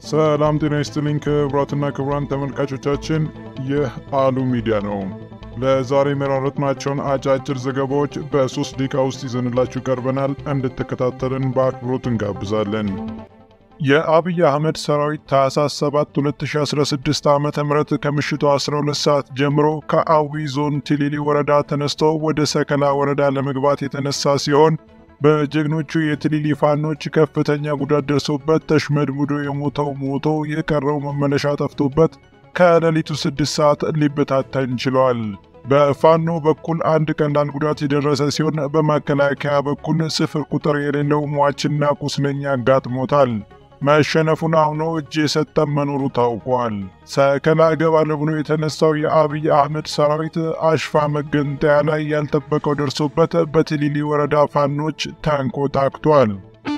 ሰላም ጤና ይስጥልኝ ክቡራትና ክቡራን ተመልካቾቻችን፣ ይህ አሉ ሚዲያ ነው። ለዛሬ የመራረጥናቸውን አጫጭር ዘገባዎች በሶስት ደቂቃ ውስጥ ይዘንላችሁ ቀርበናል። እንድትከታተልን በአክብሮት እንጋብዛለን። የአብይ አህመድ ሰራዊት ታህሳስ 7 2016 ዓ ም ከምሽቱ 12 ሰዓት ጀምሮ ከአዊ ዞን ቲሊሊ ወረዳ ተነስቶ ወደ ሰከላ ወረዳ ለመግባት የተነሳ ሲሆን በጀግኖቹ የትሊሊ ፋኖች ከፍተኛ ጉዳት ደርሶበት ተሽመድምዶ የሞተው ሞቶ የቀረው መመለሻ ጠፍቶበት ከሌሊቱ 6 ሰዓት ሊበታተን ችሏል። በፋኖ በኩል አንድ ቀላል ጉዳት የደረሰ ሲሆን በመከላከያ በኩል ስፍር ቁጥር የሌለው ሟችና ቁስለኛ አጋጥሞታል። መሸነፉን አምኖ እጅ የሰጠም መኖሩ ታውቋል። ሰከላ እገባለሁ ብሎ የተነሳው የአብይ አህመድ ሰራዊት አሽፋ መገንጠያ ላይ ያልጠበቀው ደርሶበት በትሊሊ ወረዳ ፋኖች ተንኮታክቷል።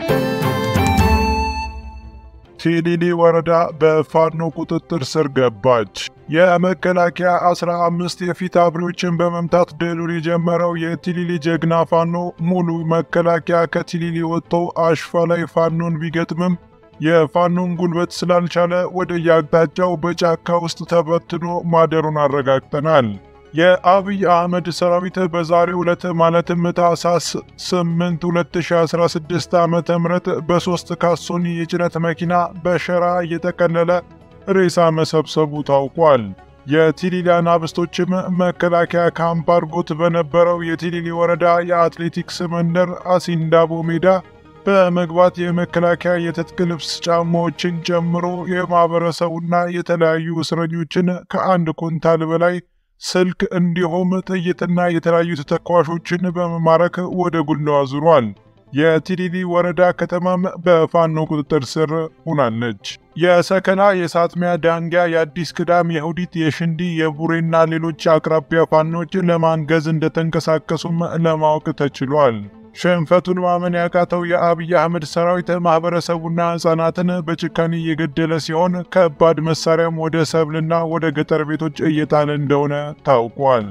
ቲሊሊ ወረዳ በፋኖ ቁጥጥር ስር ገባች። የመከላከያ 15 የፊት አብሪዎችን በመምታት ድሉን የጀመረው የቲሊሊ ጀግና ፋኖ ሙሉ መከላከያ ከቲሊሊ ወጥቶ አሽፋ ላይ ፋኖን ቢገጥምም የፋኖን ጉልበት ስላልቻለ ወደ የአቅጣጫው በጫካ ውስጥ ተበትኖ ማደሩን አረጋግጠናል። የአብይ አህመድ ሰራዊት በዛሬው ዕለት ማለትም ታህሳስ 8 2016 ዓ ም በሦስት ካሶኒ የጭነት መኪና በሸራ እየጠቀለለ ሬሳ መሰብሰቡ ታውቋል። የቲሊሊ አናብስቶችም መከላከያ ካምፕ አድርጎት በነበረው የቲሊሊ ወረዳ የአትሌቲክስ መንደር አሲንዳቦ ሜዳ በመግባት የመከላከያ የትጥቅ ልብስ ጫማዎችን ጨምሮ የማህበረሰቡና የተለያዩ እስረኞችን ከአንድ ኩንታል በላይ ስልክ እንዲሁም ጥይትና የተለያዩ ተተኳሾችን በመማረክ ወደ ጉላው አዙሯል። የቲሊሊ ወረዳ ከተማም በፋኖ ቁጥጥር ስር ሆናለች። የሰከላ፣ የሳጥሚያ፣ ዳንጊያ፣ የአዲስ ቅዳም፣ የሁዲት፣ የሽንዲ፣ የቡሬና ሌሎች አቅራቢያ ፋኖች ለማንገዝ እንደተንቀሳቀሱም ለማወቅ ተችሏል። ሽንፈቱን ማመን ያቃተው የአብይ አህመድ ሰራዊት ማህበረሰቡና ሕፃናትን በጭካኔ እየገደለ ሲሆን ከባድ መሳሪያም ወደ ሰብልና ወደ ገጠር ቤቶች እየጣለ እንደሆነ ታውቋል።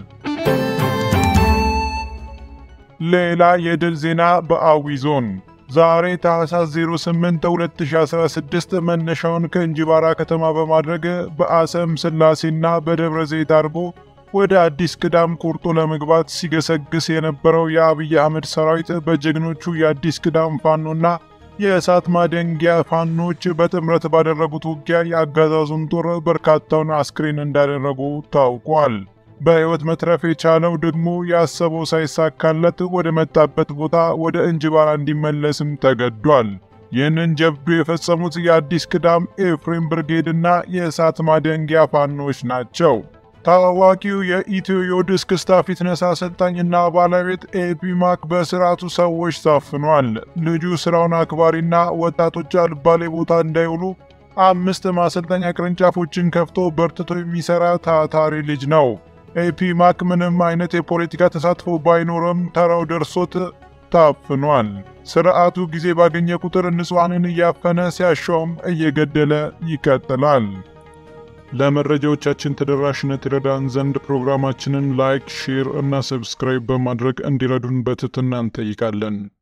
ሌላ የድል ዜና በአዊ ዞን ዛሬ ታህሳስ 08 2016 መነሻውን ከእንጂባራ ከተማ በማድረግ በአሰም ስላሴና በደብረ ዘይት አድርጎ ወደ አዲስ ቅዳም ቆርጦ ለመግባት ሲገሰግስ የነበረው የአብይ አህመድ ሰራዊት በጀግኖቹ የአዲስ ቅዳም ፋኖና የእሳት ማደንጊያ ፋኖች በጥምረት ባደረጉት ውጊያ የአገዛዙን ጦር በርካታውን አስክሬን እንዳደረጉ ታውቋል። በሕይወት መትረፍ የቻለው ደግሞ ያሰበው ሳይሳካለት ወደ መጣበት ቦታ ወደ እንጅባራ እንዲመለስም ተገዷል። ይህንን ጀብዱ የፈጸሙት የአዲስ ቅዳም ኤፍሬም ብርጌድና የእሳት ማደንጊያ ፋኖች ናቸው። ታዋቂው የኢትዮ ዮድስ ክስታ ፊትነስ አሰልጣኝና ባለቤት ኤፒማክ በስርዓቱ ሰዎች ታፍኗል። ልጁ ስራውን አክባሪና ወጣቶች አልባሌ ቦታ እንዳይውሉ አምስት ማሰልጠኛ ቅርንጫፎችን ከፍቶ በርትቶ የሚሰራ ታታሪ ልጅ ነው። ኤፒማክ ምንም አይነት የፖለቲካ ተሳትፎ ባይኖርም ተራው ደርሶት ታፍኗል። ስርዓቱ ጊዜ ባገኘ ቁጥር ንጹሐንን እያፈነ ሲያሻውም እየገደለ ይቀጥላል። ለመረጃዎቻችን ተደራሽነት ይረዳን ዘንድ ፕሮግራማችንን ላይክ፣ ሼር እና ሰብስክራይብ በማድረግ እንዲረዱን በትህትና እንጠይቃለን።